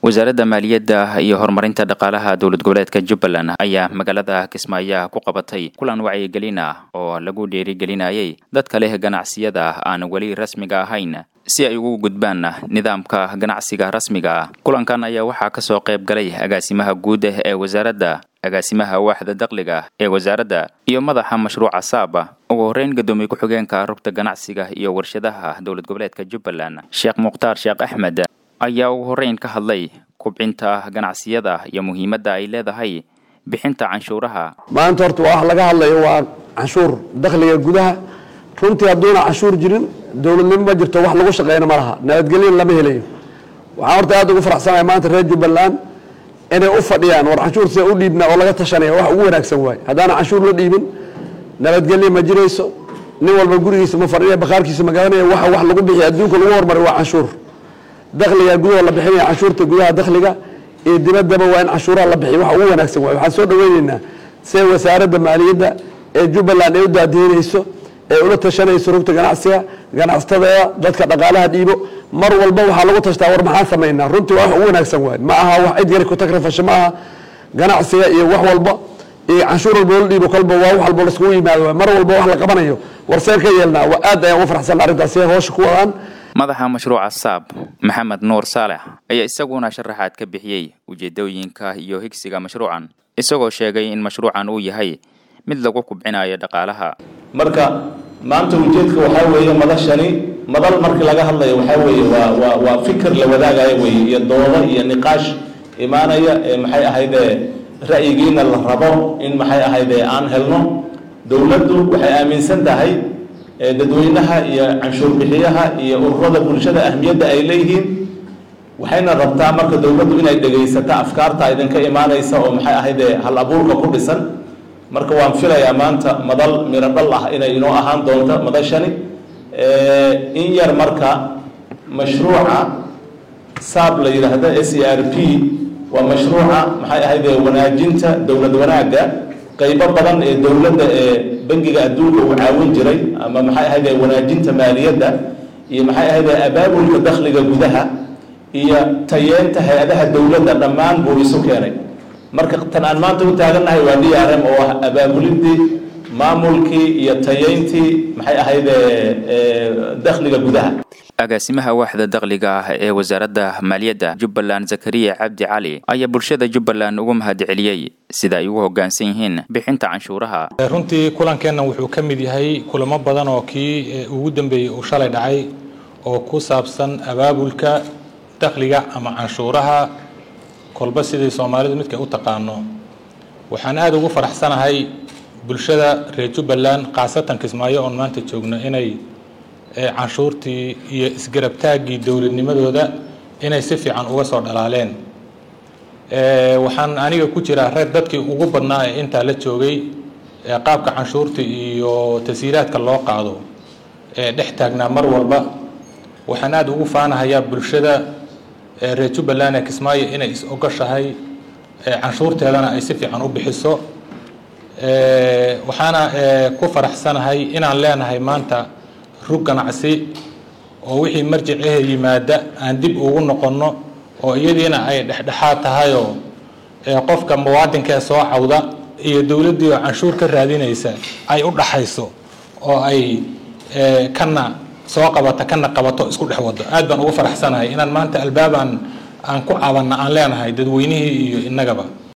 wasaaradda maaliyadda iyo horumarinta dhaqaalaha dowlad goboleedka jubbaland ayaa magaalada kismaayo ku qabatay kulan wacyigelin ah oo lagu dhiirigelinayay dadka leh ganacsiyada aan weli rasmiga ahayn si ay ugu gudbaan nidaamka ganacsiga rasmiga ah kulankan ayaa waxaa ka soo qayb galay agaasimaha guud ee wasaaradda agaasimaha waaxda dakhliga ee wasaaradda iyo madaxa mashruuca saaba ugu horreyn guddoomiye ku-xigeenka rugta ganacsiga iyo warshadaha dowlad goboleedka jubbaland sheekh mukhtaar sheekh axmed ayaa ugu horreyn ka hadlay kubcinta ganacsiyada iyo muhiimadda ay leedahay bixinta canshuuraha maanta horta wax laga hadlayo waa canshuur dakhliga gudaha runtii hadduuna canshuur jirin dowladnimo ma jirto wax lagu shaqeyna ma laha nabadgelyan lama helayo waxaan horta aad ugu faraxsanahay maanta reer jubbaland inay u fadhiyaan war canshuur sida u dhiibna oo laga tashanaya wax ugu wanaagsan waaye haddaana canshuur la dhiibin nabadgelya ma jirayso nin walba gurigiisa ma fadhiya bakhaarkiisa ma garanaya waxa wax lagu bixiya adduunka lagu hormaray waa canshuur dakhliga gudaha la bixinaya canshuurta gudaha dakhliga iyo dibaddaba waa in canshuuraha la bixiyo wax ugu wanaagsan waaye waxaan soo dhaweyneynaa sida wasaaradda maaliyadda ee jubbaland ay u daadiinayso ee ula tashanayso rugta ganacsiga ganacsatada dadka dhaqaalaha dhiibo mar walba waxaa lagu tashtaa war maxaan samaynaa runtii waa wax ugu wanaagsan waaye ma aha wax cid yari ku takrifasho ma aha ganacsiga iyo wax walba iyo canshuur walba la dhiibo kolba waa wax walba laiskugu yimaado waay mar walba wax la qabanayo war seen ka yeelnaa waa aad ayaan ugu farxsan arrintaas siday hoosha ku wadaan madaxa mashruuca saab maxamed nuur saalex ayaa isaguna sharaxaad ka bixiyey ujeedooyinka iyo higsiga mashruucan isagoo sheegay in mashruucan uu yahay mid lagu kubcinayo dhaqaalaha marka maanta ujeedka waxaa weeye madashani madal markii laga hadlayo waxaa weeye waa waa waa fikir la wadaagayo weeye iyo doodo iyo niqaash imaanaya ee maxay ahaydee ra'yigiina la rabo in maxay ahaydee aan helno dowladdu waxay aaminsan tahay dadweynaha iyo canshuur bixiyaha iyo ururada bulshada ahmiyadda ay leeyihiin waxayna rabtaa marka dowladdu inay dhegaysato afkaarta idinka imaanaysa oo maxay ahaydee hal abuurka ku dhisan marka waan filayaa maanta madal miro dhal ah inay inoo ahaan doonto madashani in yar marka mashruuca saab la yidhaahdo s e r p waa mashruuca maxay ahaydee wanaajinta dowlad wanaagga qaybo badan ee dowladda ee bangiga adduunka uu caawin jiray ama maxay ahaydee wanaajinta maaliyadda iyo maxay ahaydee abaabulka dakhliga gudaha iyo tayeenta hay-adaha dowladda dhammaan buu isu keenay marka tan aan maanta u taagannahay waa d r m oo ah abaabulidii maamulkii iyo tayeyntii maxay ahaydee dakhliga gudaha agaasimaha waaxda dakhliga ah ee wasaaradda maaliyadda jubbaland zakariya cabdi cali ayaa bulshada jubbaland ugu mahad celiyey sida ay ugu hoggaansan yihiin bixinta canshuuraha runtii kulankeennan wuxuu ka mid yahay kulamo badan oo kii ugu dambeeyey uu shalay dhacay oo ku saabsan abaabulka dakhliga ama canshuuraha kolba sidai soomaalidu midkay u taqaano waxaan aada ugu faraxsanahay bulshada reer jubbaland khaasatan kismaayo oon maanta joogno inay canshuurtii iyo isgarabtaaggii dowladnimadooda inay si fiican uga soo dhalaaleen waxaan aniga ku jiraa reer dadkii ugu badnaa ee intaa la joogay qaabka canshuurta iyo tasiiraadka loo qaado ee dhex taagnaa mar walba waxaan aada ugu faanahayaa bulshada reer jubbaland ee kismaayo inay is ogoshahay canshuurteedana ay si fiican u bixiso waxaana ku faraxsanahay inaan leenahay maanta rug ganacsi oo wixii marjicehe yimaada aan dib ugu noqonno oo iyadiina ay dhexdhexaad tahayoo qofka muwaadinkaee soo cawda iyo dowladdii oo canshuur ka raadinaysa ay u dhaxayso oo ay kana soo qabata kana qabato isku dhex wado aad baan ugu faraxsanahay inaan maanta albaabaan aan ku cabanna aan leenahay dadweynihii iyo innagaba